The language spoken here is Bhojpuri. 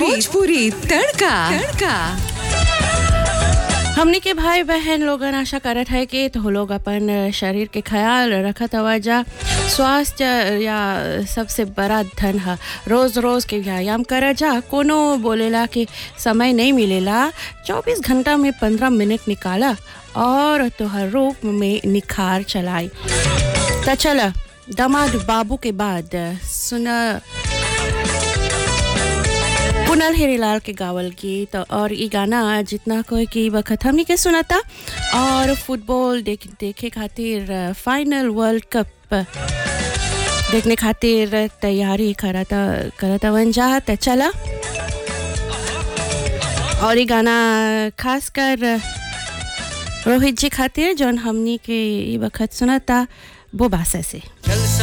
भोजपुरी तड़का तड़का हमने के भाई बहन लोगन आशा करत है कि तो लोग अपन शरीर के ख्याल रखत हवा जा स्वास्थ्य या सबसे बड़ा धन है रोज रोज के व्यायाम कर जा कोनो बोलेला कि समय नहीं मिलेला 24 घंटा में 15 मिनट निकाला और तोहर रूप में निखार चलाई तो चला दामाद बाबू के बाद सुना कुनल हेरीलाल के गावल गीत और ई गाना जितना कोई की वक्त हमनी के सुनाता और फुटबॉल देख देखे खातिर फाइनल वर्ल्ड कप देखने खातिर तैयारी करता करता वन जा त चला और ई गाना खास कर रोहित जी खातिर जौन हमनी के ई वक्त सुनाता वो बासा से